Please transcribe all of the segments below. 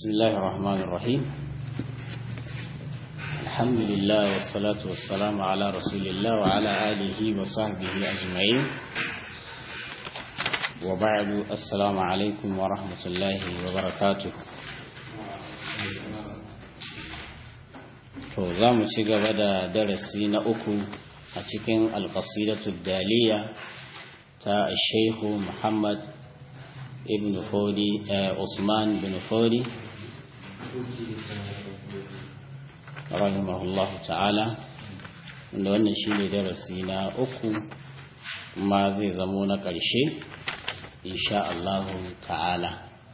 بسم الله الرحمن الرحيم الحمد لله والصلاة والسلام على رسول الله وعلى آله وصحبه أجمعين وبعد السلام عليكم ورحمة الله وبركاته to za mu ci gaba da darasi na uku a cikin alƙasidatu daliya ta shehu muhammad ibn fodi usman bin fodi rahimahullah ta'ala wanda wannan shi ne darasi na uku ma zai zamo na ƙarshe insha Allah ta'ala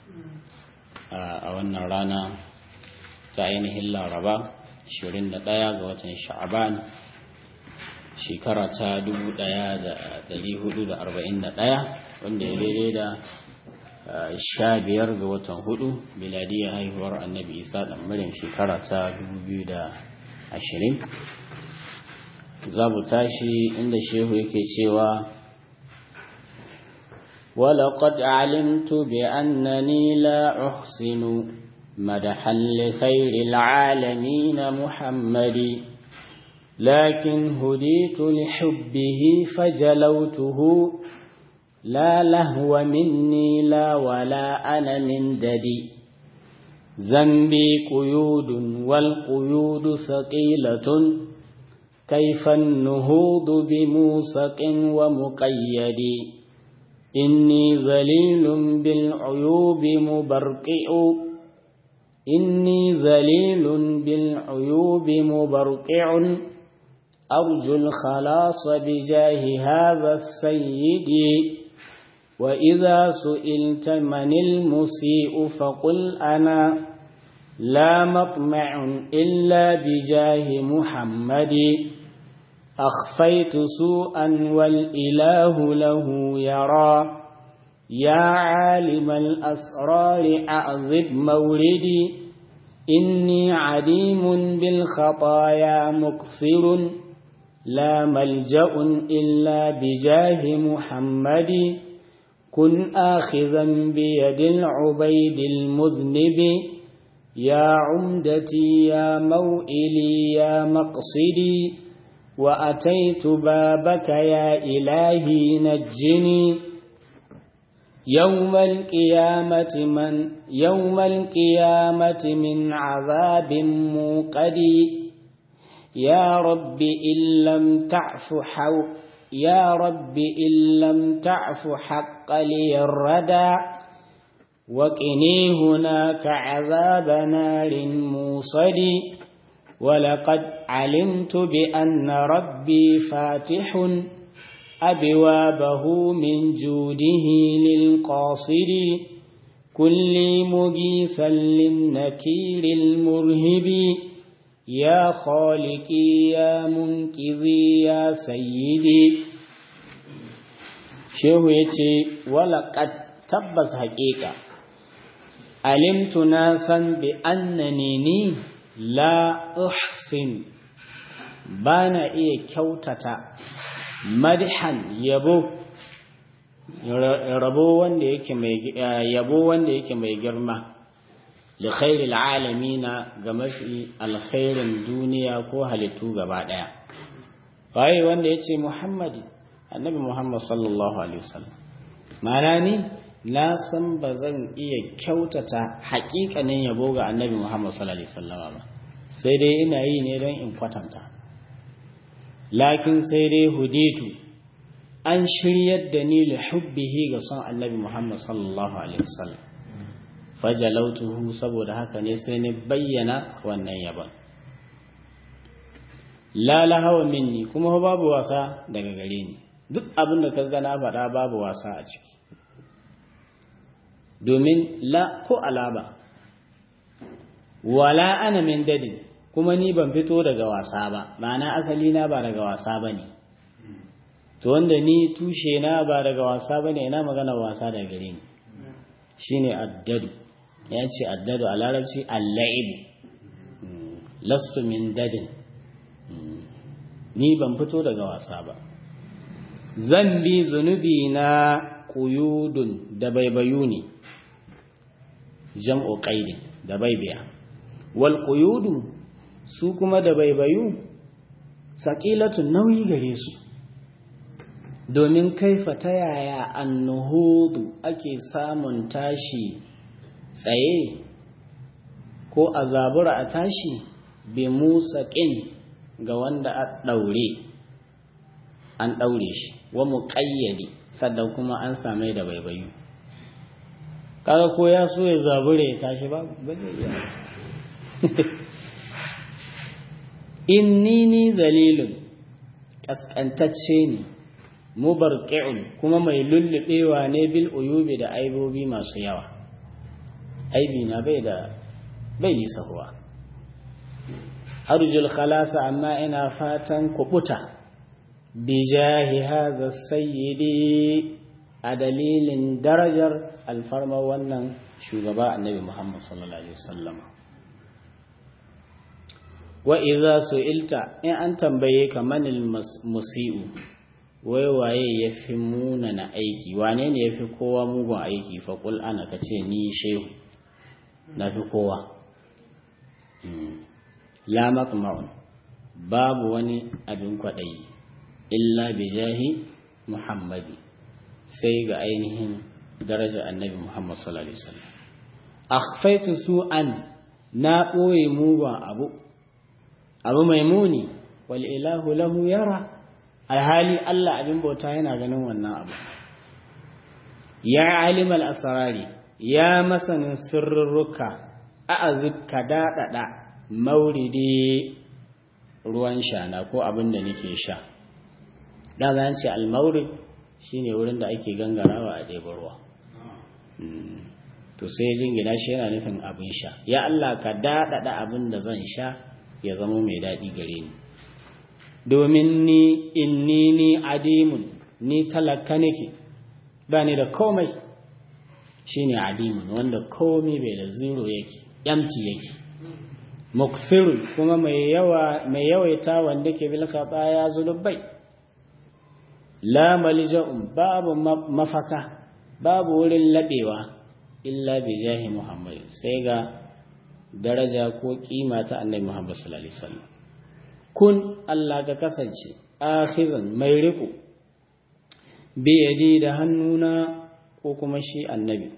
a wannan rana ta ainihin laraba 21 ga watan sha'aban shekara ta 1441 wanda ya daidai da sha biyar ga watan hudu miladiyar haihuwar annabi isa ɗan maryam shekara ta 2020 za mu tashi inda shehu yake cewa ولقد علمت بأنني لا أحسن مدحا لخير العالمين محمد لكن هديت لحبه فجلوته لا لهو مني لا ولا أنا من ددي ذنبي قيود والقيود ثقيلة كيف النهوض بموسق ومقيد إني ذليل بالعيوب مبرقع إني ذليل بالعيوب مبرقع أرجو الخلاص بجاه هذا السيد وإذا سئلت من المسيء فقل أنا لا مطمع إلا بجاه محمد أخفيت سوءا والإله له يرى يا عالم الأسرار أعذب موردي إني عديم بالخطايا مكثر لا ملجأ إلا بجاه محمد كن آخذا بيد العبيد المذنب يا عمدتي يا موئلي يا مقصدي وأتيت بابك يا إلهي نجني يوم القيامة من يوم القيامة من عذاب موقدي يا رب إن لم تعف حو يا رب إن لم تعف حق لي الردى وقني هناك عذاب نار موصد ولقد علمت بأن ربي فاتح أبوابه من جوده للقاصر كل مجيثا للنكير المرهب يا خالقي يا منقذي يا سيدي shehu ya ce walaƙat tabbas haƙiƙa alimtu na san bi annani ni la uhsin ba na iya kyautata madhan yabo rabo wanda yake mai yabo wanda yake mai girma li khairil alamina ga mafi alkhairin duniya ko halittu gaba daya waye wanda yace muhammadi annabi muhammad sallallahu alaihi wasallam ma'ana ni na san ba zan iya kyautata haƙiƙanin yabo ga annabi muhammad sallallahu alaihi wasallam ba sai dai ina yi ne don in kwatanta lakin sai dai huditu an shiryar da ni li hubbihi ga son annabi muhammad sallallahu alaihi wasallam fajalautuhu saboda haka ne sai ni bayyana wannan yaban la lahawa minni kuma babu wasa daga gare ni duk abin da ka gana faɗa babu wasa a ciki domin la ko alaba wala ana min dadin kuma ni ban fito daga wasa ba ma'ana asali na ba daga wasa ba ne to wanda ni tushe na ba daga wasa ba ne ina magana wasa daga gare ni shine addadu ya ce addadu a larabci alla'ibu lastu min dadin ni ban fito daga wasa ba zan bi zunubi na kuyudun da baibayu ne jam'u qaidin da baibiya wal quyudu su kuma da baibayu saqilatun nauyi gare su domin kaifa ta yaya annuhudu ake samun tashi tsaye ko a zabura a tashi bi musaƙin ga wanda a ɗaure an ɗaure shi wa muƙayyade sannan kuma an same da baibayu kaga ko ya so ya zabure ya tashi ba ba zai iya inni ni zalilun kaskantacce ne mubarqi'un kuma mai lullubewa ne bil uyubi da aibobi masu yawa aibi na bai da bai yi sahuwa arjul khalasa amma ina fatan kubuta bijahi hadha sayyidi a dalilin darajar alfarma wannan shugaba annabi Muhammad sallallahu alaihi wasallam wa idza su'ilta in an tambaye ka manil musiu wai waye yafi muna na aiki wane ne yafi kowa mugun aiki fa qul ana kace ni shehu nafi kowa la maqma'un babu wani abin kwadayi illa bijahi muhammadi sai ga ainihin daraja annabi Muhammad sallallahu alaihi wasallam akhfaitu su'an na boye mugun abu abu mai muni wal ilahu lahu yara alhali Allah abin bauta yana ganin wannan abu ya alimal asrari ya masanin sirrurruka a'azib ka dadada mauridi ruwan shana ko abin da nake sha da zan ce al-maurid shine wurin da ake gangarawa a ɗeba ruwa to sai jingina shi yana nufin abin sha ya Allah ka daɗaɗa abin da zan sha ya zama mai daɗi gare ni domin ni inni ni adimun ni talaka nake ba ni da komai shine adimun wanda komai bai da zero yake empty yake muksirun kuma mai yawa mai yawaita wanda ke bil ya zulubai la malja'un babu mafaka babu wurin laɓewa illa bi jahi muhammad sai ga daraja ko kima ta annabi muhammad sallallahu alaihi wasallam kun Allah ka kasance akhizan mai riko bi yadi da hannuna ko kuma shi annabi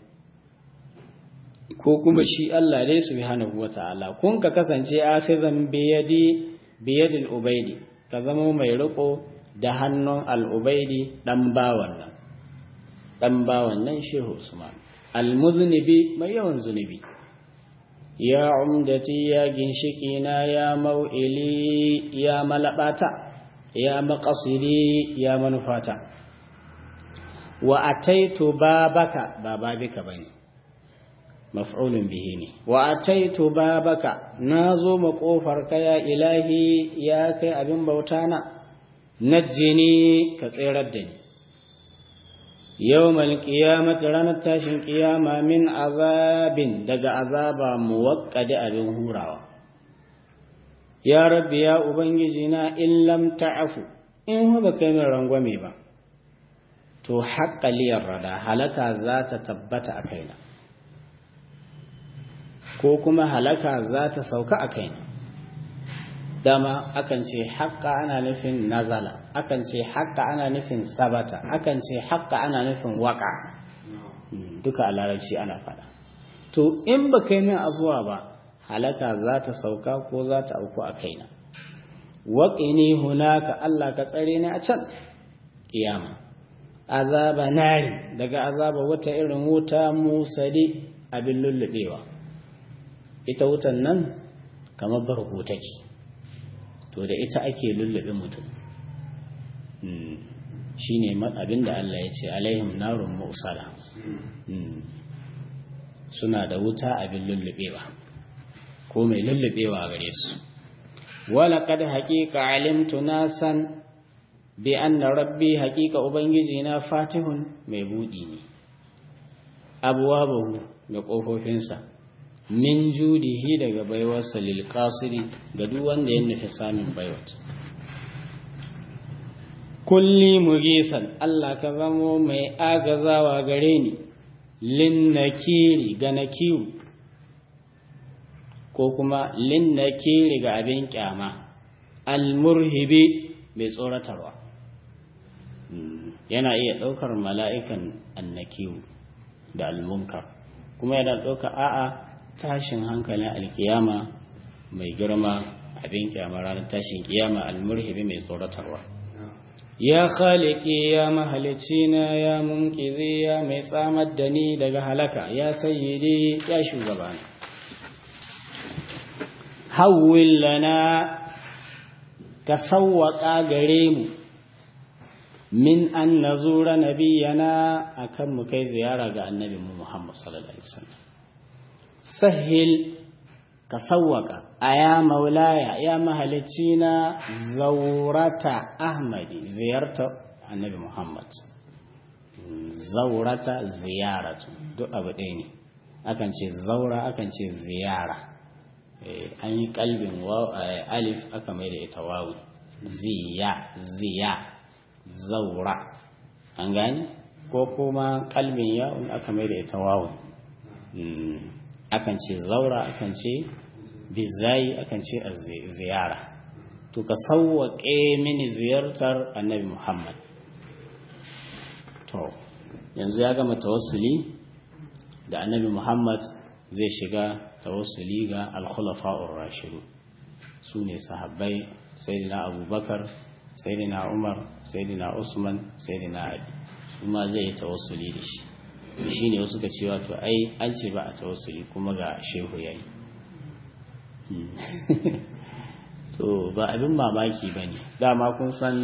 ko kuma shi Allah dai subhanahu wata'ala kun ka kasance akhizan bi yadi bi yadil ubaidi ka zama mai riko da hannun al'ubaidi ɗan bawan nan ɗan bawan nan shehu usman almuznibi mai yawan zunubi ya umdati ya ginshiki na ya mau'ili ya malabata ya maƙasiri ya manufata wa ataitu babaka ba babika bane maf'ulun bihi ne wa ataitu babaka nazo maƙofarka ya ilahi ya kai abin bauta na najjini ka tserar da ni yau malkiyamata ranar tashin kiyama min azabin daga azaba muwakkadi abin hurawa ya rabbi ya ubangiji na in lam ta'afu in ba kai min rangwame ba to haƙƙaliyar rada halaka za ta tabbata a kaina ko kuma halaka za ta sauka a kaina dama akan ce haƙƙa ana nufin nazala akan ce haƙƙa ana nufin sabata akan ce haƙƙa ana nufin waƙa duka a larabci ana faɗa to in ba kai min abuwa ba halaka za ta sauka ko za ta auku a kaina waƙini hunaka Allah ka tsare ni a can kiyama azaba nari daga azaba wata irin wuta musali abin lullubewa ita wutan nan kamar barko take to da ita ake lullube mutum shi ne abinda Allah ya ce alaihim narun musala suna da wuta abin lullubewa ko mai lullubewa gare su wala kad haqiqa alimtu nasan bi anna rabbi haqiqa ubangiji na fatihun mai budi ne abwabahu da kofofinsa min judihi daga baiwarsa lil qasiri ga duk wanda ya nufi samun baiwat kulli mugisan Allah ka zamo mai agazawa gare ni lin nakiri ga nakiru ko kuma lin nakiri ga abin kyama almurhibi mai tsoratarwa yana iya ɗaukar mala'ikan annakiwu da almunkar kuma yana ɗaukar a'a tashin hankalin alkiyama mai girma abin kyama ranar tashin kiyama almurhibi mai tsoratarwa ya khaliki ya mahalicina ya munkizi ya mai tsamar da ni daga halaka ya sayyidi ya shugabana hawwil lana ka sawwaka gare mu min an nazura nabiyana akan mu kai ziyara ga annabi mu Muhammad sallallahu alaihi wasallam sahil ka sawwaka aya maulaya ya mahalicci na zaurata ahmadi ziyarta annabi Muhammad zaurata ziyaratu duk abu ɗaya ne akan ce zaura akan ce ziyara an yi kalbin alif aka mai da ita wawi ziya ziya zaura an gani ko kuma kalbin yawon aka mai da ita wawi akan ce zaura akan ce bizayi akan ce a ziyara to ka sauwaƙe mini ziyartar annabi muhammad to yanzu ya gama tawassuli da annabi muhammad zai shiga tawassuli ga alkhulafa'ur rashidu su ne sahabbai sayyidina abubakar sayyidina umar sayyidina usman sayyidina ali su ma zai yi tawassuli da shi shi ne wasu ka cewa to ai an ce ba a tawassuli kuma ga shehu yayi to ba abin mamaki ba ne dama kun san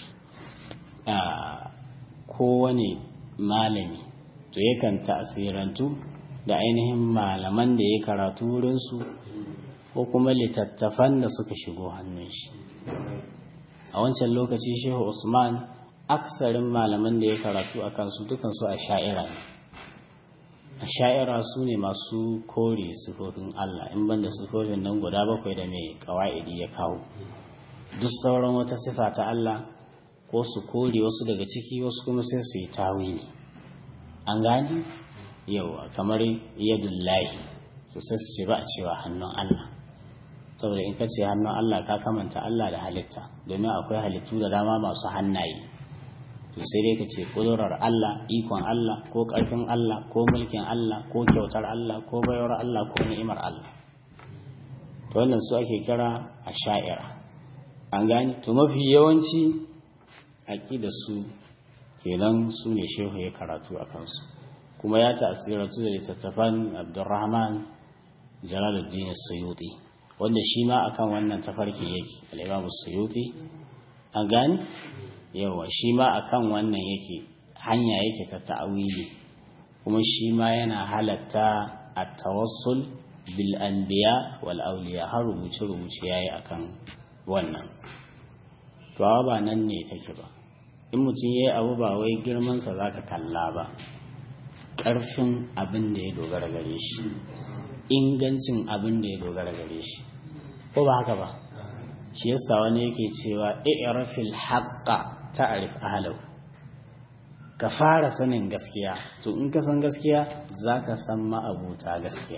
kowane malami to yakan ta'asirantu da ainihin malaman da ya karatu wurinsu ko kuma littattafan da suka shigo hannun shi a wancan lokaci shehu usman aksarin malaman da ya karatu a kansu dukansu a sha'ira ne a sha'ira su ne masu kore sifofin allah in banda sifofin nan guda bakwai da mai kawa'idi ya kawo duk sauran wata sifa ta allah ko su kore wasu daga ciki wasu kuma sai su yi tawili an gani yawa kamar yadullahi su sai su ce ba a cewa hannun Allah saboda in ka ce hannun Allah ka kamanta Allah da halitta domin akwai halittu da dama masu hannaye to sai dai ka ce kudurar Allah ikon Allah ko ƙarfin Allah ko mulkin Allah ko kyautar Allah ko bayar Allah ko ni'imar Allah to wannan su ake kira a sha'ira an gani to mafi yawanci aƙida su kenan su ne shehu ya karatu a kansu kuma ya tasiratu da littattafan abdurrahman jalaluddin suyuti wanda shi ma akan wannan tafarki yake al'imamu suyuti a gani yawa shi ma akan wannan yake hanya yake ta ta'awili kuma shi ma yana halatta a tawassul bil anbiya wal auliya har rubuce rubuce yayi akan wannan to ba nan ne take ba in mutum yayi abu ba wai girman sa zaka kalla ba ƙarfin abin da ya dogara gare shi ingancin abin da ya dogara gare shi ko ba haka ba shi yasa wani yake cewa i'rafil haqqa ta'rif ahlahu ka fara sanin gaskiya to in ka san gaskiya zaka san ma'abuta gaskiya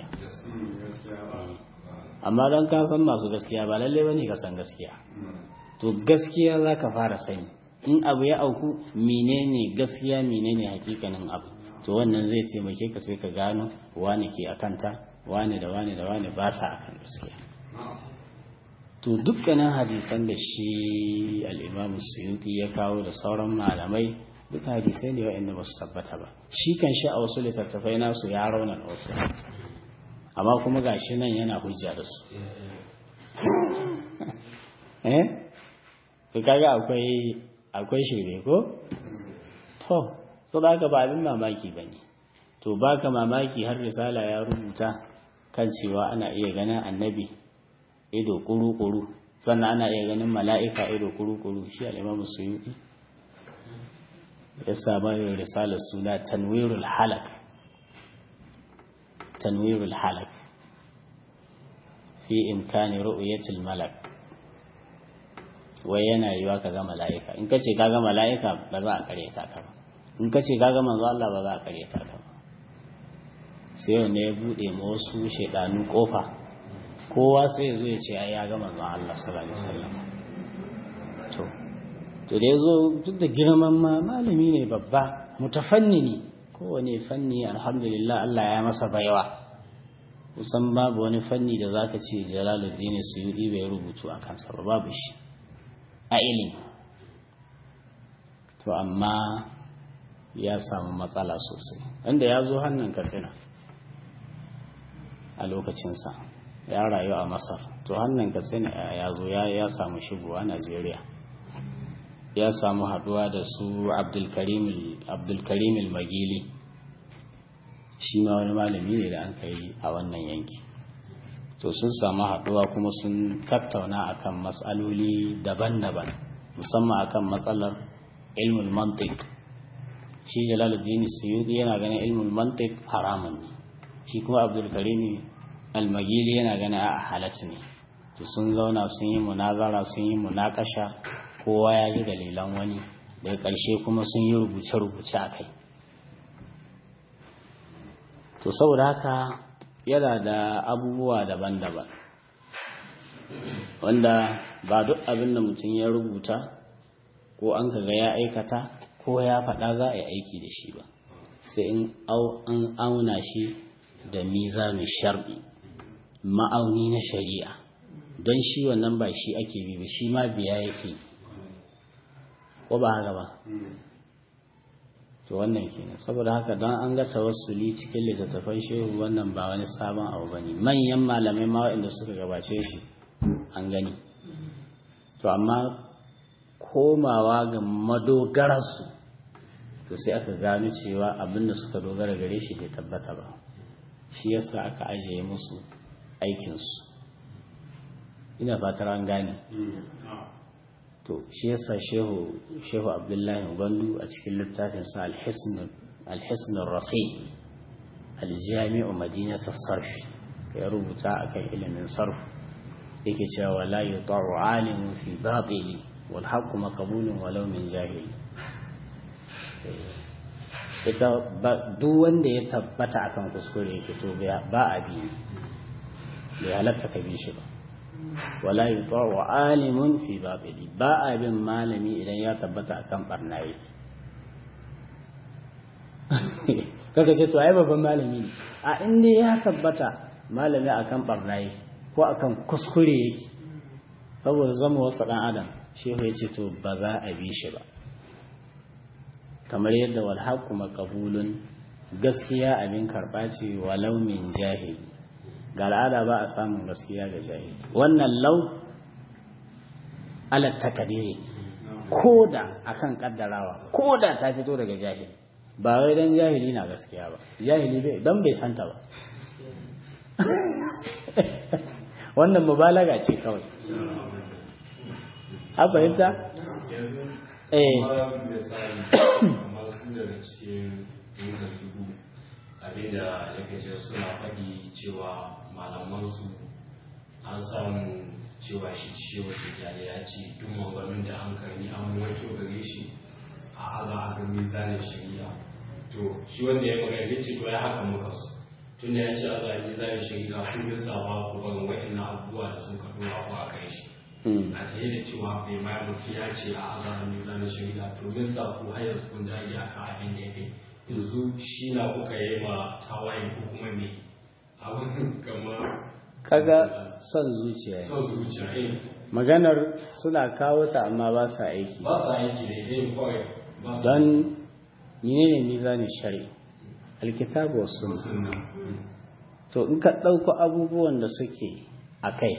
amma don ka san masu gaskiya ba lalle bane ka san gaskiya to gaskiya zaka fara sani in abu ya auku menene gaskiya menene hakikanin abu to wannan zai taimake ka sai ka gano wani ke akanta wani da wani da wani ba sa akan gaskiya to dukkanin hadisan da shi al'imamu suyuti ya kawo da sauran malamai duka hadisai ne wa'anda ba su tabbata ba shi kan shi a wasu littattafai nasu ya rauna da wasu amma kuma ga shi nan yana hujja da su eh to kaga akwai akwai shirme ko to so da haka ba abin mamaki ba ne to baka mamaki har risala ya rubuta kan cewa ana iya ganin annabi ido kuru-kuru sannan ana iya ganin mala'ika ido kuru-kuru shi al'imamu suyuki ya saba yin risalar suna tanwirul halak tanwirul halak fi imkani ru'yatul malak wai yana yiwa ka ga mala'ika in ka ce ka ga mala'ika ba za a karyata ka ba in ka ce ka ga manzo Allah ba za a karyata ka ba sai wanda ya bude ma wasu shaidanu kofa kowa sai ya zo ya ce ai ya ga manzon Allah sallallahu alaihi wasallam to to da yazo duk da girman ma malami ne babba mutafannini kowane fanni alhamdulillah Allah ya masa baiwa kusan babu wani fanni da zaka ce Jalaluddin Suyuti bai rubutu a kansa ba babu shi a ilimi to amma ya samu matsala sosai wanda ya zo hannun katsina a lokacinsa ya rayu a masar to hannun katsina ya zo ya samu shigowa najeriya ya samu haduwa da su abdulkarim magili shi ma wani malami ne da an kai a wannan yanki to sun samu haduwa kuma sun tattauna akan matsaloli daban-daban musamman akan matsalar ilmul mantiq shi jalaluddin suyudi yana ganin ilmul mantiq haramun ne shi kuma abdulkarim almagili yana ganin a halatta ne to sun zauna sun yi munazara sun yi munakasha kowa ya ji dalilan wani daga ƙarshe kuma sun yi rubuce-rubuce a kai to saboda haka yana da abubuwa daban-daban wanda ba duk abin da mutum ya rubuta ko an kaga ya aikata ko ya faɗa za a yi aiki da shi ba sai in an auna shi da mizanin shar'i ma'auni na shari'a don shi wannan ba shi ake bi ba shi ma biya yake ko ba haka ba to wannan kenan saboda haka don an ga tawassuli cikin littattafan shehu wannan ba wani sabon abu bane manyan malamai ma waɗanda suka gabace shi an gani to amma komawa ga madogararsu to sai aka gano cewa abinda suka dogara gare shi bai tabbata ba shi yasa aka ajiye musu aikinsu ina fatar an gane to shi yasa shehu shehu abdullahi gwandu a cikin littafinsa alhisnul rasi aljami'u madinata sarfi ya rubuta akan ilimin sarf yake cewa la yuta'u alimun fi batili wal haqqu maqbulun walau min jahili ita duk wanda ya tabbata akan kuskure yake to ba a bi bai halatta ka bi shi ba wala yuta'u alimun fi babili ba a bin malami idan ya tabbata akan barna yake kaga ce to ai babban malami ne a inda ya tabbata malami akan barna yake ko akan kuskure yake saboda zama wasu dan adam shehu ya ce to ba za a bi shi ba kamar yadda wal haqqu maqbulun gaskiya abin karba ce walau min jahili ga al'ada ba a samun gaskiya ga jahili wannan lau alat takadiri ko da akan kaddarawa ko da ta fito daga jahili ba wai dan jahili na gaskiya ba jahili bai dan bai santa ba wannan mubalaga ce kawai a fahimta eh abinda yake ce suna faɗi cewa malamansu an samu cewa shi ciwo tijjani ya ce duk maganin da an karni an wato gare shi a aza a ga mizanin shari'a to shi wanda ya magana ya ce to ya haka muka so tun da ya ce aza a mizanin shari'a kun yi sawa ku ban wa'annan abubuwa da sun ka dora ku a kai shi a tare da cewa bai ma mutum ya ce a aza a mizanin shari'a to zai sa ku har yanzu kun da iyaka abin da ya kai yanzu shi na kuka yi ma tawaye ko kuma me abin kamar kaga son zuciya son zuciya eh maganar suna kawo ta amma ba sa aiki ba sa aiki da ita kawai ba sa don menene mizanin shari alkitabu was sunna sunna to in ka ɗauko abubuwan da suke a kai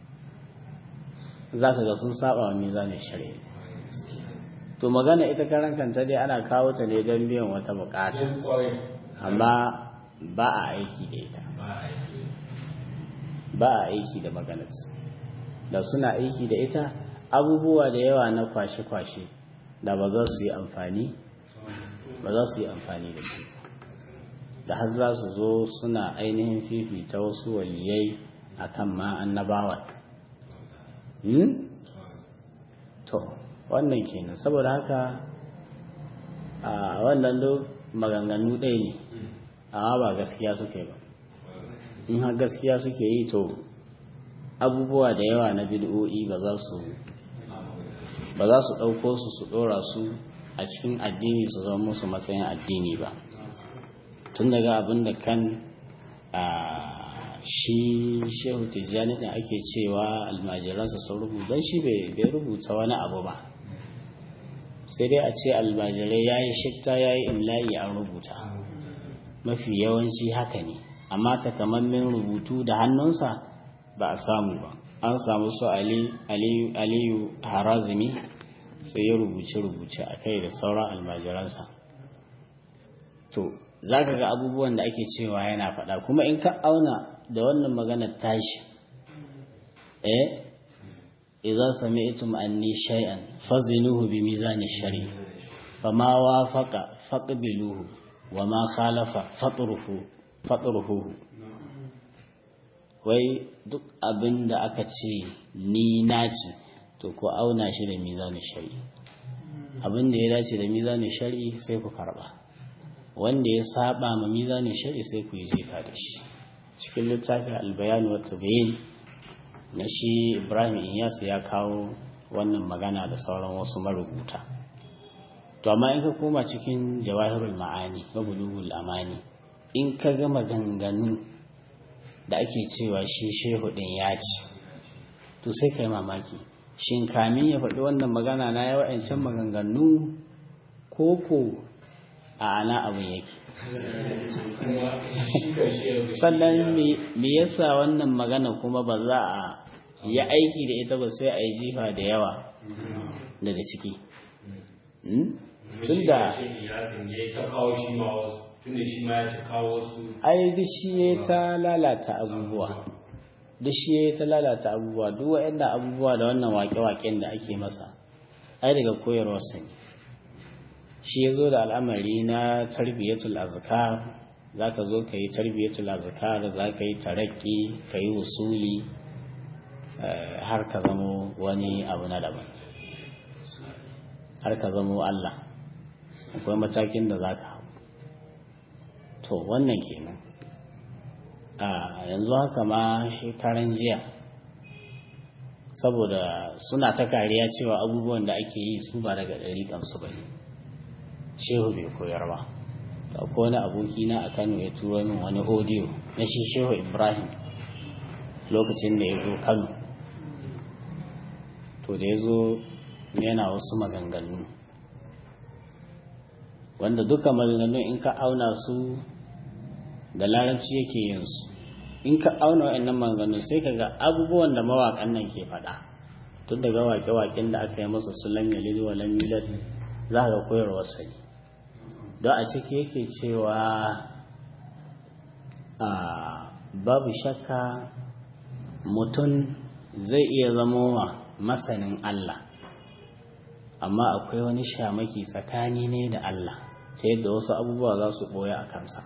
za ka ga sun saba wa mizanin shari to magana ita karan kanta dai ana kawo ta ne don biyan wata bukata jin kawai amma ba a aiki da ita ba a aiki ba a aiki da maganar da suna aiki da ita abubuwa da yawa na kwashe-kwashe da ba za su yi amfani ba za su yi amfani da shi da har za su zo suna ainihin fifita wasu waliyai a kan ma annabawa hmm? to wannan kenan saboda haka a wannan lo maganganu ɗaya ne amma ba gaskiya suke ba in har gaskiya suke yi to abubuwa da yawa na bid'o'i ba za su ba za su ɗauko su su ɗora su a cikin addini su zama musu matsayin addini ba tun daga abin da kan a shi shehu tijjani da ake cewa almajiransa sun rubuta shi bai rubuta wani abu ba sai dai a ce almajirai ya yi shifta ya yi imla'i an rubuta mafi yawanci haka ne amma takamammen rubutu da hannunsa ba a samu ba an samu su aliyu harazimi sai ya rubuce-rubuce a kai da sauran almajiransa to za ka ga abubuwan da ake cewa yana faɗa kuma in ka auna da wannan maganar tashi eh idza sami'tum anni shay'an fazinuhu bi mizani shari fama wafaqa faqbiluhu wama khalafa fatruhu fatruhu wai duk abin da aka ce ni naci to ko auna shi da mizanin shari abin da ya dace da mizanin shari sai ku karba wanda ya saba ma mizanin shari sai ku yi jefa da shi cikin littafin albayani wata bayin na shi ibrahim inyas ya kawo wannan magana da sauran wasu marubuta to amma in ka koma cikin jawahirul ma'ani wa bulugul amani in ka ga maganganu da ake cewa shi shehu din ya ci to sai kai mamaki shin kamin ya faɗi wannan magana na ya wa'ancan maganganu ko ko a ana abin yake sannan me yasa wannan magana kuma ba za a yi aiki da ita ba sai a yi jifa da yawa daga ciki tunda ai duk shi ya ta lalata abubuwa duk shi ya ta lalata abubuwa duk waɗanda abubuwa da wannan wake-waken da ake masa ai daga koyarwarsa ne shi ya zo da al'amari na tarbiyyatul azkar za ka zo ka yi tarbiyyatul azkar za ka yi tarakki ka yi usuli har ka zamo wani abu na daban har ka zamo Allah akwai matakin da za ka hau to wannan kenan a yanzu haka ma shekaran jiya saboda suna ta kariya cewa abubuwan da ake yi su ba daga ɗariƙansu ba ne shehu bai koyar ba ko wani aboki na a kano ya turo min wani audio na shi shehu ibrahim lokacin da ya zo kano to da ya zo yana wasu maganganu wanda duka maganganu in ka auna su da larabci yake yin su in ka auna wa'annan maganganu sai ka ga abubuwan da mawaƙan nan ke faɗa tun daga waƙe-waƙen da aka yi masa su lam yalid wa lam yulad za ka koyarwa sani don a ciki yake cewa a babu shakka mutum zai iya zamowa masanin Allah amma akwai wani shamaki tsakani ne da Allah ta yadda wasu abubuwa za su ɓoye a kansa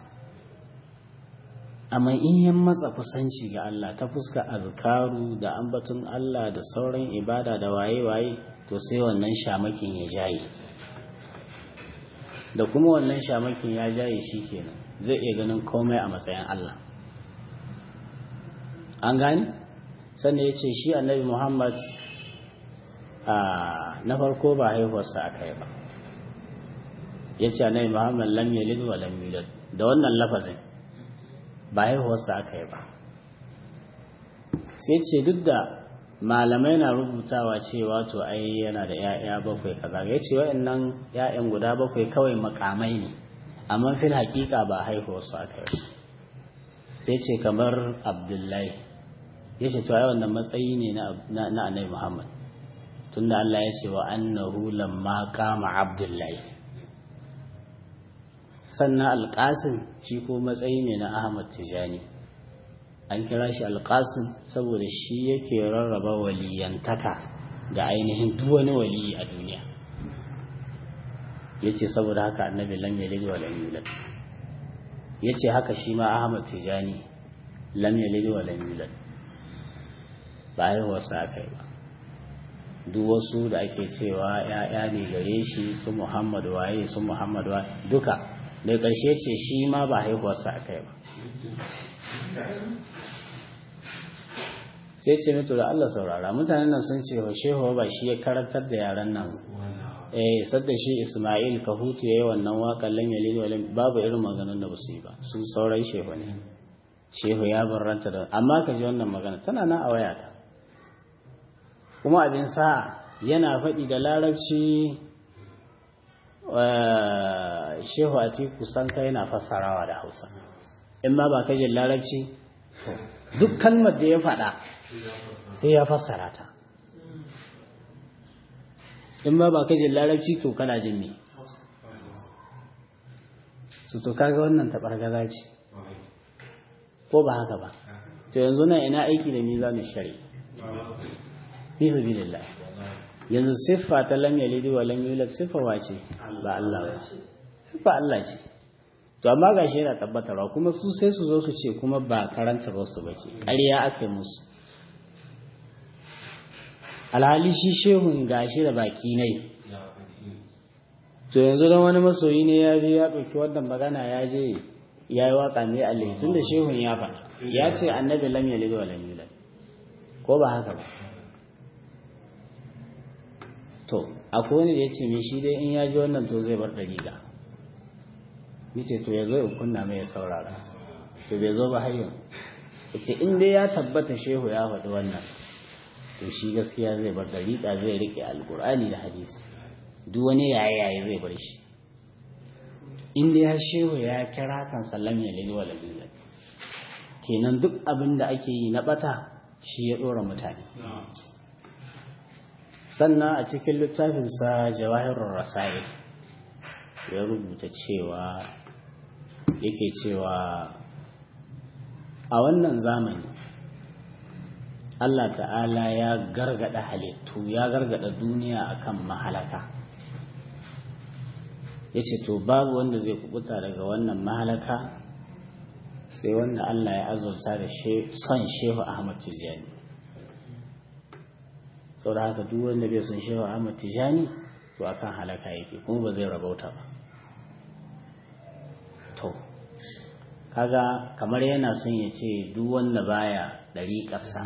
amma in yin matsa kusanci ga Allah ta fuska azkaru da ambatun Allah da sauran ibada da waye-waye to sai wannan shamakin ya jaye da kuma wannan shamakin ya jaye shi kenan zai iya ganin komai a matsayin Allah an gani sannan ya ce shi annabi Muhammad na farko ba haihuwarsa aka yi ba ya ce annabi Muhammad lam yalid wa lam yulad da wannan lafazin ba haihuwarsa aka yi ba sai ce duk da malamai na rubutawa cewa to ai yana da 'ya'ya bakwai kaza ya ce wa'annan 'ya'yan guda bakwai kawai makamai ne amma fil hakika ba haihuwarsu aka yi sai ce kamar abdullahi ya ce to ai wannan matsayi ne na annabi muhammad tunda Allah ya ce wa annahu lamma kama abdullahi sannan alƙasin shi ko matsayi ne na ahmad tijani an kira shi alƙasin saboda shi yake rarraba waliyantaka ga ainihin duk wani waliyi a duniya ya ce saboda haka annabi lam yalid wa lam yulad ya ce haka shi ma ahmad tijani lam yalid wa lam yulad ba haihuwarsa aka yi ba duk wasu da ake cewa ya'ya ne gare shi su muhammad waye su muhammad waye duka da ƙarshe ce shi ma ba haihuwarsa aka yi ba sai ce mito da Allah saurara mutanen nan sun ce wa shehu ba shi ya karantar da yaran nan eh sadda shi Ismail Kahutu yayi wannan waƙar lan yalid wa babu irin maganar da basu yi ba su sauran shehu ne shehu ya barranta da amma ka ji wannan magana tana nan a wayata kuma abin sa yana faɗi da larabci shehu atiku sanka yana fassarawa da hausa in ma ba kajin larabci duk kalmar da ya faɗa sai ya fassara ta in ma ba kajin larabci to kana jin me su to kaga wannan taɓargaza ce ko ba haka ba to yanzu nan ina aiki da mizanin shari'a fi sabilillah yanzu siffa ta lam yalidi wa lam yulad siffa wace ba Allah ba siffa Allah ce to amma gashi yana tabbatarwa kuma su sai su zo su ce kuma ba karantar wasu ba ce ƙarya aka yi musu alhali shi shehun gashi da baki nai to yanzu don wani masoyi ne ya je ya ɗauki wannan magana ya je ya yi waƙa ne Allah tun da shehun ya faɗa ya ce annabi lam yalid wa lam yulad ko ba haka ba to akwai wani da ya ce me shi dai in ya ji wannan to zai bar ɗariƙa nace to ya zo in kunna mai ya saurara to bai zo ba har yau yace in dai ya tabbata shehu ya faɗi wannan to shi gaskiya zai bar ɗariƙa zai riƙe alƙur'ani da hadisi duk wani yaye yaye zai bar shi in dai ya shehu ya kira kan sallam ya lili wala billah kenan duk abin da ake yi na bata shi ya ɗora mutane sannan a cikin littafinsa jawahirun rasail ya rubuta cewa yake cewa a wannan zamani Allah ta'ala ya gargada halittu ya gargada duniya akan mahalaka ya ce to babu wanda zai kubuta daga wannan mahalaka sai wanda Allah ya azurta da son shehu Ahmad Tijjani sau da haka duk wanda bai son shehu Ahmad Tijjani to akan halaka yake kuma ba zai rabauta ba to kaga kamar yana son ya ce duk wanda baya ɗariƙarsa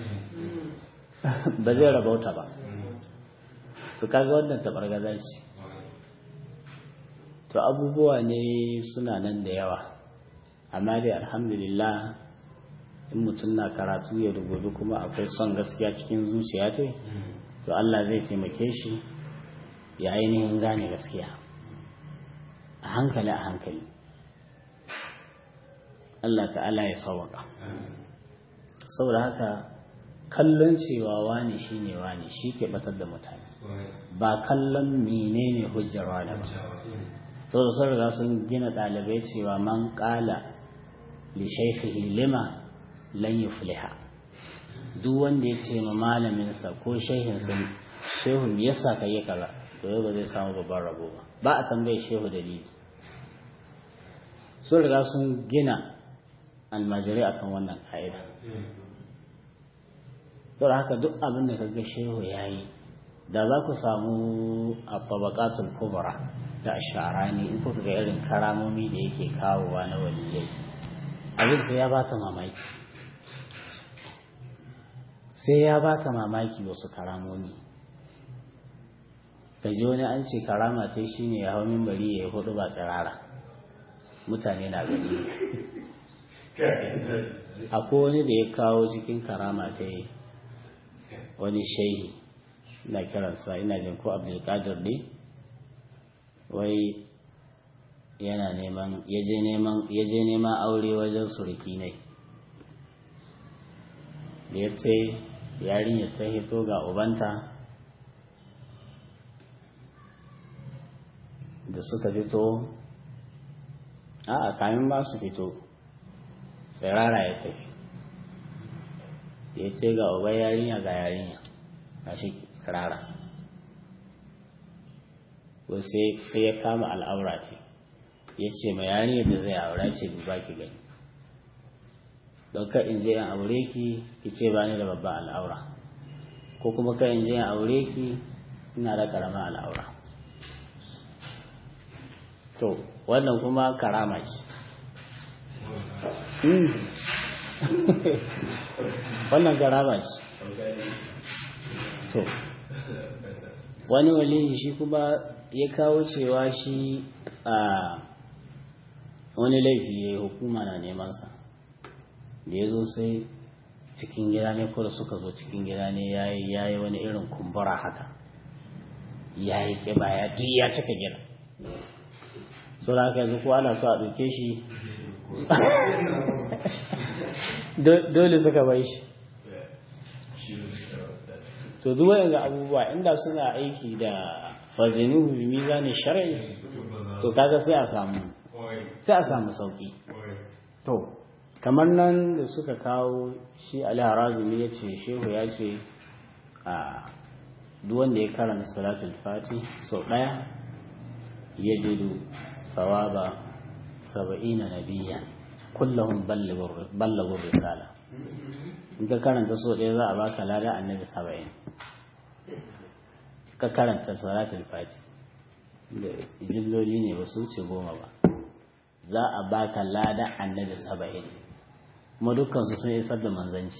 ba zai rabauta ba to kaga wannan taɓargaza ce to abubuwa ne suna nan da yawa amma dai alhamdulillah in mutum na karatu ya rubutu kuma akwai son gaskiya cikin zuciya ce to Allah zai taimake shi ya ainihin gane gaskiya a hankali a hankali Allah ta'ala ya sawaka saboda haka kallon cewa wani shine wani shi ke batar da mutane ba kallon menene hujjar wani ba saboda sun riga sun gina ɗalibai cewa man ƙala li shaikhihi lima lan yufliha duk wanda ya ce ma malaminsa ko shehinsa shehu me yasa ka yi kaza to yau ba zai samu babban rabo ba ba a tambaye shehu dalili sun riga sun gina almajirai akan wannan ka'ida saboda haka duk abin da kaga shehu ya yi da za ku samu a tabaqatul kubra da asharani in kuka ga irin karamomi da yake kawowa na waliyai abin sai ya baka mamaki sai ya baka mamaki wasu karamomi ka ji wani an ce karama ta shi ne ya hau mimbari ya yi hudu ba tsirara mutane na gani akwai wani da ya kawo cikin karama ta yi wani shehi na kiransa ina jin ko abdulkadir ne wai yana neman ya je neman aure wajen suriki ne da ya ce yarinyar ta hito ga ubanta da suka fito a kamin ba su fito tsirara ya tafi ya ce ga uba yarinya ga yarinya ga shi tsirara sai ya kama al'aura ce ya ce ma yarinyar da zai aura ce duba ki gani ka in je in aure ki ki ce ba ni da babban al'aura ko kuma ka in je in aure ki ina da karama al'aura to wannan kuma karama ce wannan garaba ce to wani waliyi shi kuma ya kawo cewa shi a wani laifi ya yi hukuma na nemansa da ya zo sai cikin gida ne ko da suka zo cikin gida ne ya yi wani irin kumbura haka ya yi ƙiba ya duk ya cika gida so da haka yanzu ko ana so a ɗauke shi dole suka bai shi to duk ga abubuwa inda suna aiki da fazinuhu bi mizanin shar'i to kaga sai a samu sai a samu sauki to kamar nan da suka kawo shi Ali Harazumi ya ce shehu ya ce a duk wanda ya karanta salatul fati sau ɗaya ya jidu sawaba saba'ina nabiya kullahum ballagur risala in ka karanta sau ɗaya za a baka lada annabi saba'in ka karanta salatul fati da jilloli ne ba su wuce goma ba za a baka lada annabi saba'in kuma dukkansu sun isar da manzanci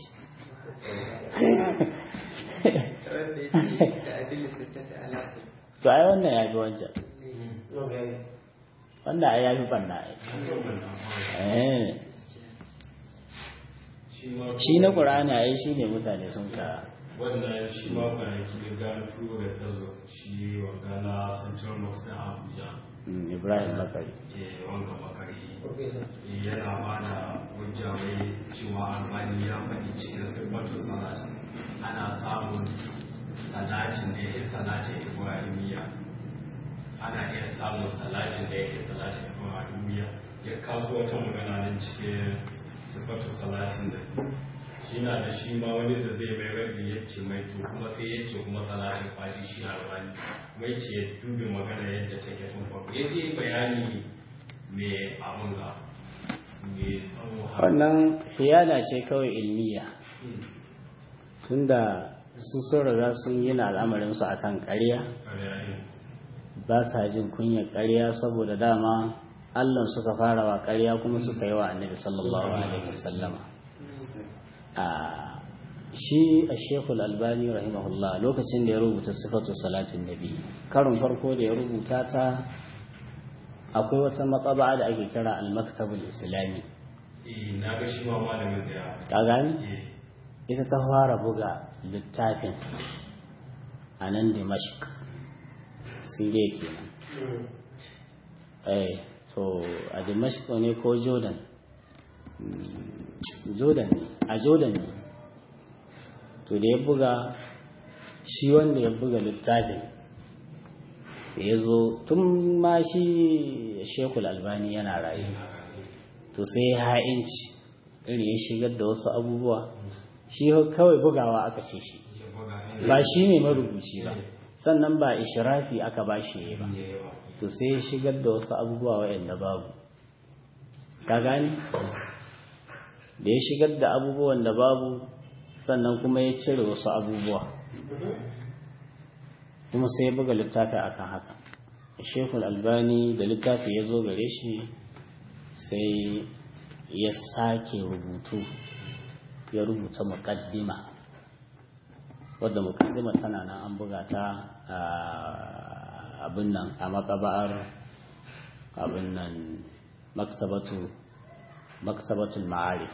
to ai wannan ya fi wancan wannan ai ya fi banna ai shi na ƙura'ani ai shi ne mutane sun ka wannan shi ma kwanaki da gano turo da tazo shi wa gana central mosque na abuja ibrahim bakari wanga bakari yana ba da hujja wai cewa albani ya faɗi cikin sirbatun salati ana samun salatin da yake salatin ibrahimiyya ana iya samun salatin da yake salatin ibrahimiyya ya kawo wata magana nan cikin sirbatun salatin da shi na da shi ma wani da zai mai raji ya ce mai to kuma sai ya ce kuma salatin fashi shi na albani mai ce ya dubi magana yadda take tun farko ya je bayani mai abun ga mai tsawo wannan siyada ce kawai ilmiya tunda su sun riga sun yi na al'amarinsu a kan ƙarya ba sa jin kunyar ƙarya saboda dama allah suka fara wa ƙarya kuma suka yi wa annabi sallallahu alaihi wasallama shi a shekul albani rahimahullah lokacin da ya rubuta sifatu salatin nabi karin farko da ya rubuta ta akwai wata matsaba da ake kira al-maktabul islami na ga shi ma malamin da ya ka gani ita ta fara buga littafin a nan dimashq siriya kenan eh to a dimashq ne ko jordan jordan ne a jordan ne to da ya buga shi wanda ya buga littafin ya zo tun ma shi shekul albani yana rayu to sai ya ha'inci iri ya shigar da wasu abubuwa shi kawai bugawa aka ce shi ba shi ne marubuci ba sannan ba ishirafi aka ba shi ba to sai ya shigar da wasu abubuwa waɗanda babu ka gani da ya shigar da abubuwan da babu sannan kuma ya cire wasu abubuwa kuma sai ya buga littafi akan haka shekul albani da littafi ya zo gare shi sai ya sake rubutu ya rubuta muƙaddima wadda muƙaddima tana nan an buga ta abin nan a makaba'ar abin nan maktabatu maktabatul ma'arif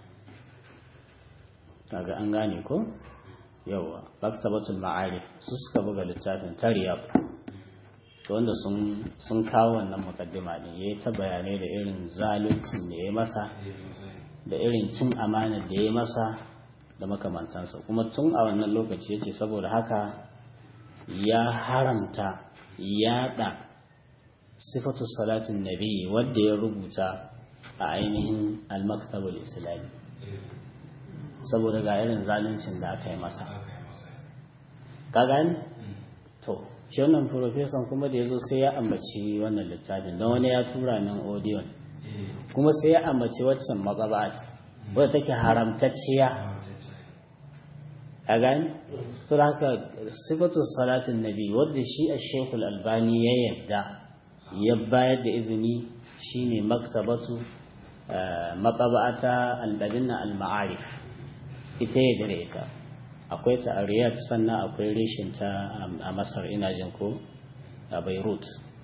kaga an gane ko yawa maktabatul ma'arif su suka buga littafin tariyab to wanda sun sun kawo wannan mukaddima din yayi ta bayanai da irin zaluncin da yayi masa da irin cin amanar da yayi masa da makamantansa kuma tun a wannan lokaci yace saboda haka ya haramta yada sifatu salatin nabi wanda ya rubuta a ainihin al-maktabul islami saboda ga irin zaluncin da aka yi masa ka gani to shi wannan profesan kuma da ya zo sai ya ambaci wannan littafin don wani ya tura min odiyon kuma sai ya ambaci waccan matsabat wadda take haramtacciya a gani su da haka sifatu salatin nabi wadda shi a shekul albani ya yadda ya bayar da izini shine maktabatu matsaba'ata albadinna al-ma'arif ita ya dare ita akwai ta a riyadh sannan akwai reshin ta a masar ina jin ko a beirut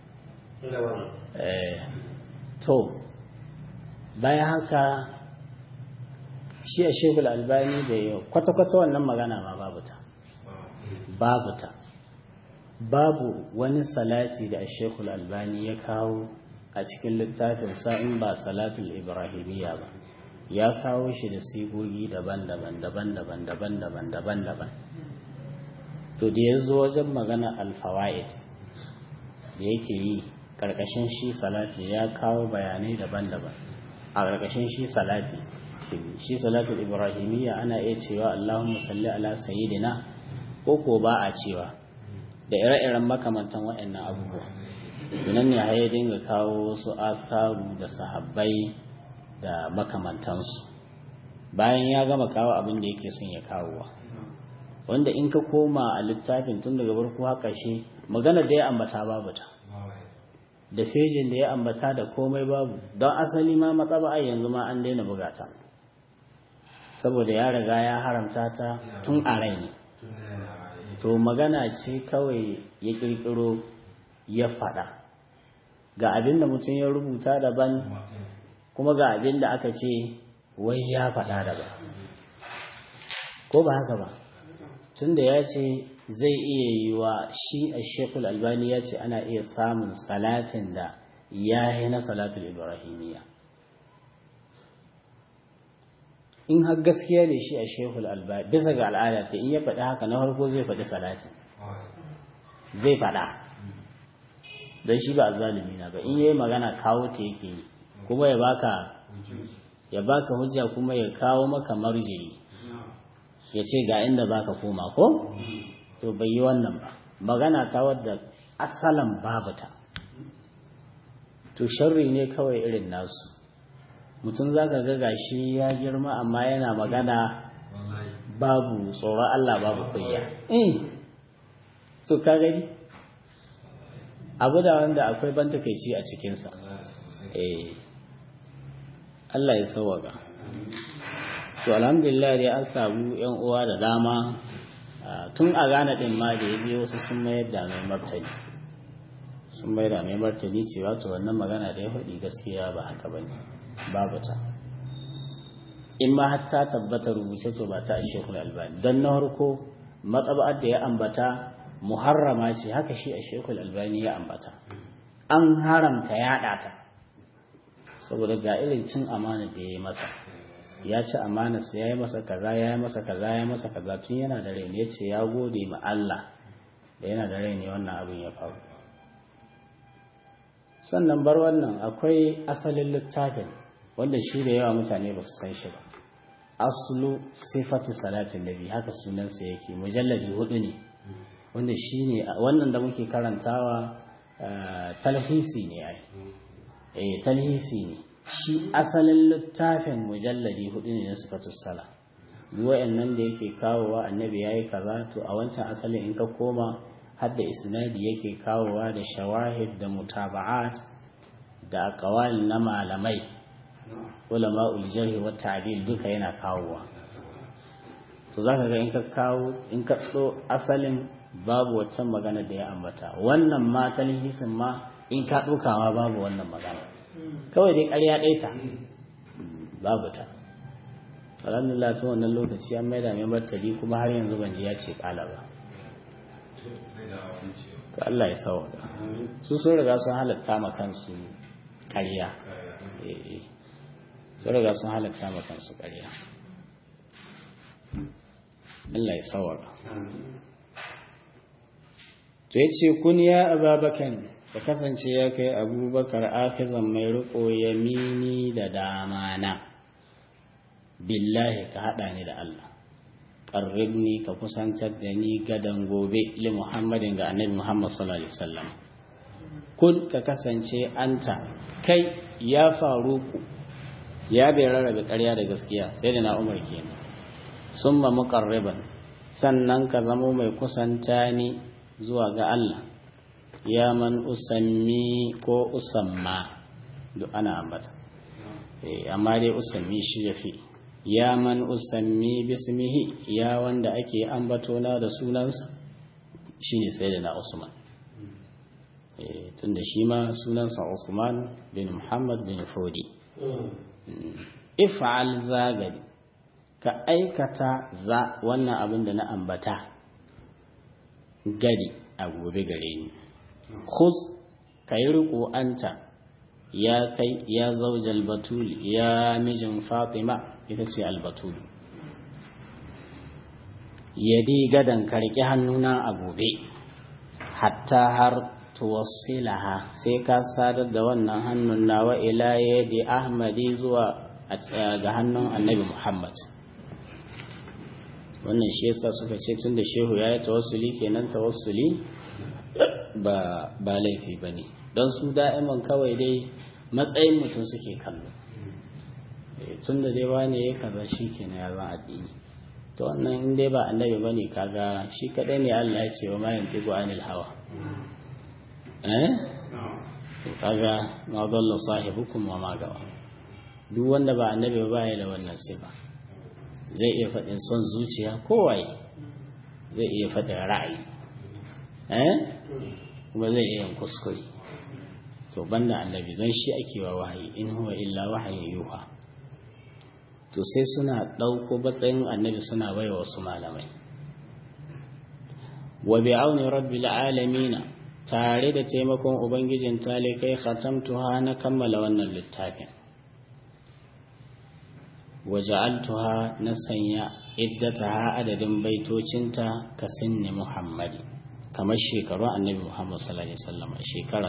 to bayan haka shi a shekul albani da yau kwata-kwata wannan magana ma babu ta babu ta babu wani salati da a shekul albani ya kawo a cikin littafin sa'in ba salatul ibrahimiyya ba ya kawo shi da sigogi daban-daban daban-daban daban-daban daban-daban to da ya zo wajen magana alfawa'id da yake yi ƙarƙashin shi salati ya kawo bayanai daban-daban a ƙarƙashin shi salati shi salatul ibrahimiyya ana iya cewa allahumma salli ala sayyidina ko ko ba a cewa da ire-iren makamantan waɗannan abubuwa tunan ne ya dinga kawo wasu asaru da sahabbai da makamantansu bayan ya gama kawo abin da yake son ya kawowa wanda in ka koma a littafin tun daga farko haka shi magana da ya ambata babu ta da fejin da ya ambata da komai babu don asali ma matsaba yanzu ma an daina bugata saboda ya riga ya haramta ta tun a rai ne to magana ce kawai ya kirkiro ya faɗa ga abin da mutum ya rubuta daban kuma ga abin da aka ce wai ya faɗa daban ko ba haka ba tun da ya ce zai iya yi wa shi a shekul albani ya ce ana iya samun salatin da ya yi na salatul ibrahimiyya in har gaskiya ne shi a shekul albani bisa ga al'ada ta in ya faɗi haka na farko zai faɗi salatin zai faɗa don shi ba zalimi na ba in yayi magana kawo ta yake yi kuma ya baka ya baka hujja kuma ya kawo maka marjiri ya ce ga inda zaka koma ko to bai yi wannan ba magana ta wadda asalan babu ta to sharri ne kawai irin nasu mutum zaka ga gashi ya girma amma yana magana babu tsoron Allah babu kunya eh to ka gani abu da wanda akwai ban takaici a cikinsa eh Allah ya sauwaka to alhamdulillah dai an samu yan uwa da dama tun a gane din ma da yaje wasu sun mayar da mai martani sun mayar da mai martani cewa to wannan magana da ya faɗi gaskiya ba haka bane babu ta in ma har ta tabbata rubuce to ba ta shekul albani don na farko matsaba'ar da ya ambata muharrama ce haka shi a shekul albani ya ambata an haramta yaɗa ta saboda ga irin cin amana da ya yi masa ya ci amanarsa ya yi masa kaza ya yi masa kaza ya yi masa kaza tun yana da rai ya ce ya gode ma Allah da yana da rai ne wannan abin ya faru sannan bar wannan akwai asalin littafin wanda shi da yawa mutane ba su san shi ba aslu sifati salatin nabi haka sunansa yake mujalladi hudu ne wanda shi ne wannan da muke karantawa talhisi ne ai eh talhisi ne shi asalin littafin mujalladi hudu ne na sifatus sala nan da yake kawowa annabi yayi kaza to a wancan asalin in ka koma har da isnadi yake kawowa da shawahid da mutaba'at da aqwal na malamai ulama uljarhi wa ta'dil duka yana kawowa to zaka ga in ka kawo in ka so asalin babu waccan magana da ya ambata wannan ma talhisin ma in ka dukawa babu wannan magana kawai dai ƙarya ɗaya ta babu ta alhamdulillah ta wannan lokaci an maida mai martali kuma har yanzu ban ji ya ce ƙala ba to Allah ya sawa su sun riga sun halatta ma kansu ƙarya sun riga sun halatta ma kansu ƙarya Allah ya sawa to ya ce kun ya ababakan da kasance ya kai abubakar akizan mai riko yamini da dama na billahi ka haɗa ni da Allah ƙarribni ka kusantar da ni gadan gobe li muhammadin ga annabi muhammad sallallahu alaihi wasallam kun ka kasance anta kai ya faru ku ya bai rarrabe ƙarya da gaskiya sai da na umar kenan summa muqarriban sannan ka zamo mai kusanta ni zuwa ga Allah ya man usammi ko usamma duk ana ambata amma dai usammi shi ya fi ya man usammi bismihi ya wanda ake ambatona da sunansa shi ne sai da na usman tunda shi ma sunansa usman bin muhammad bin fodi if'al zagari ka aikata za wannan abin da na ambata gari a gobe gare ni khuz ka yi riko anta ya kai ya zaujal batuli ya mijin fatima ita ce albatuli yadi gadan karki hannuna a gobe hatta har tuwassilaha sai ka sadar da wannan hannun nawa ila yadi ahmadi zuwa ga hannun annabi muhammad wannan shi yasa suka ce tun da shehu ya yi tawassuli kenan tawassuli ba ba laifi ba ne don su da'iman kawai dai matsayin mutum suke kallo tun da dai wane ya kaza shi kenan ya zan addini to wannan in dai ba annabi ba ne kaga shi kadai ne Allah ya ce wa mayan digo anil hawa eh kaga ma dalla sahibukum wa ma gawa duk wanda ba annabi ba ya da wannan sifa zai iya faɗin son zuciya kowaye zai iya faɗin ra'ayi eh kuma zai iya yin kuskure to banda annabi don shi ake wa wahayi in huwa illa wahayin yuha to sai suna ɗauko batsayin annabi suna bai wasu malamai wa bi'auni rabbil alamina tare da taimakon ubangijin talikai khatamtuha na kammala wannan littafin waja'altuha na sanya iddataha adadin baitocinta ka sinni muhammadi kamar shekaru annabi muhammad sallallahu alaihi wasallam shekara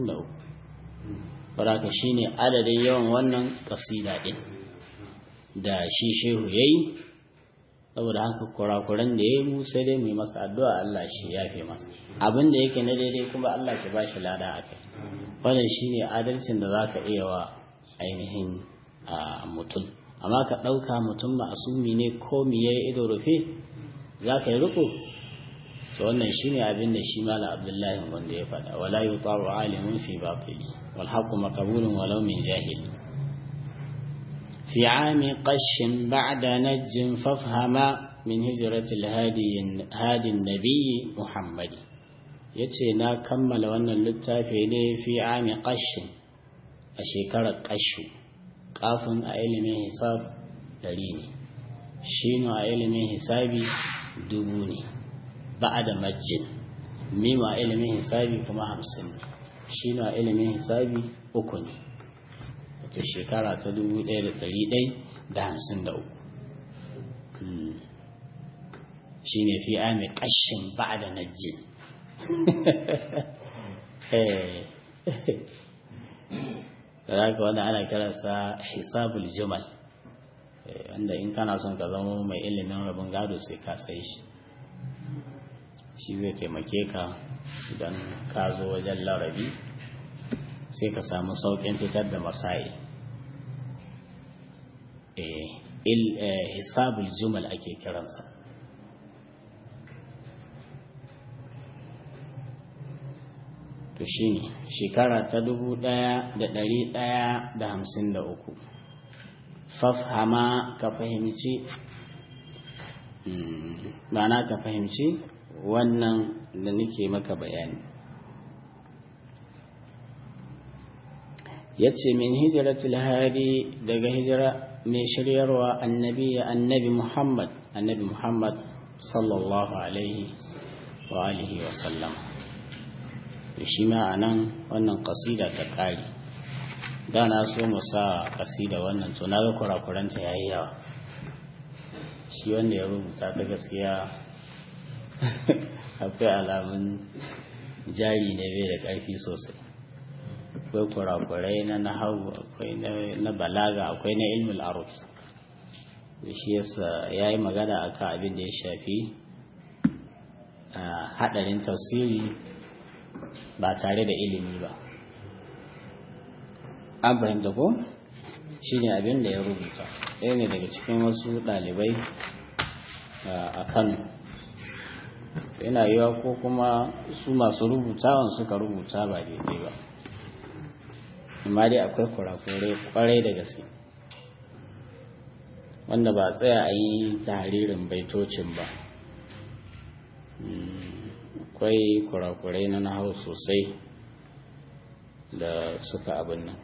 63 baraka shine adadin yawan wannan kasida din da shi shehu yayi saboda haka kurakuran da yayi mu sai dai mu yi masa addu'a Allah shi yafe masa abin da yake na daidai kuma Allah ke bashi lada akai wannan shine adalcin da zaka iya wa ainihin mutum amma ka ɗauka mutum ma'asumi ne ko miye ido rufe za ka yi riko to wannan shi ne abin da shi mala abdullahi wanda ya faɗa wala yi taru alimun fi batili wal haqqu maqbulun walau min jahili fi ami qashin ba'da najjin fafhama min hijrati al-hadi hadi nabiyyi muhammadi yace na kammala wannan littafi ne fi ami qashin a shekarar qashu kafin a ilimin hisab ɗari ne shino a ilimin hisabi dubu ne ba da majin mimu a ilimin hisabi kuma hamsin ne shino a ilimin hisabi uku ne wato shekara ta dubu ɗaya da ɗari ɗai da hamsin da uku shi ne fi ami ƙashin ba da najin da haka wanda ana kiransa hisabul jumal wanda in kana son ka zama mai ilimin rabin gado sai ka tsaye shi shi zai taimake ka idan ka zo wajen larabi sai ka samu sauƙin fitar da masai hisabul jumal ake kiransa to shi ne shekara ta dubu ɗaya da ɗari ɗaya da hamsin da uku fafhama ka fahimci ma'ana ka fahimci wannan da nake maka bayani ya ce min hijiratul hadi daga hijira mai shiryarwa annabi annabi muhammad annabi muhammad sallallahu alaihi wa alihi wa sallama da shi ma a nan wannan kasida ta ƙari da na so mu sa kasida wannan to na ga kurakuranta ya yi yawa shi wanda ya rubuta ta gaskiya akwai alamun jari ne bai da ƙarfi sosai akwai kurakurai na nahawu akwai na balaga akwai na ilmul arus da shi yasa ya yi magana akan abin da ya shafi haɗarin tafsiri ba tare da ilimi ba an fahimta ko shi ne abin da ya rubuta ɗaya ne daga cikin wasu ɗalibai a kano yana yiwa ko kuma su masu rubutawan suka rubuta ba daidai ba amma dai akwai kurakurai kwarai da gaske wanda ba tsaya a yi tahririn baitocin ba akwai kurakurai na nahau sosai da suka abin nan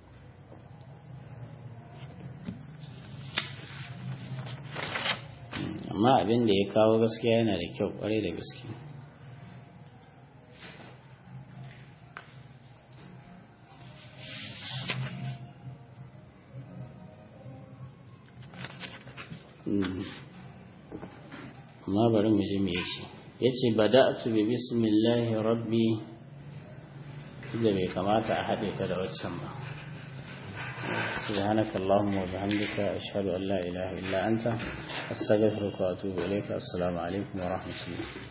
amma abin da ya kawo gaskiya yana da kyau kwarai da gaske amma bari mu ji me yake yace bada'tu bi bismillahi rabbi da bai kamata a haɗe ta da waccan ba سبحانك اللهم وبحمدك أشهد أن لا إله إلا أنت أستغفرك وأتوب إليك السلام عليكم ورحمة الله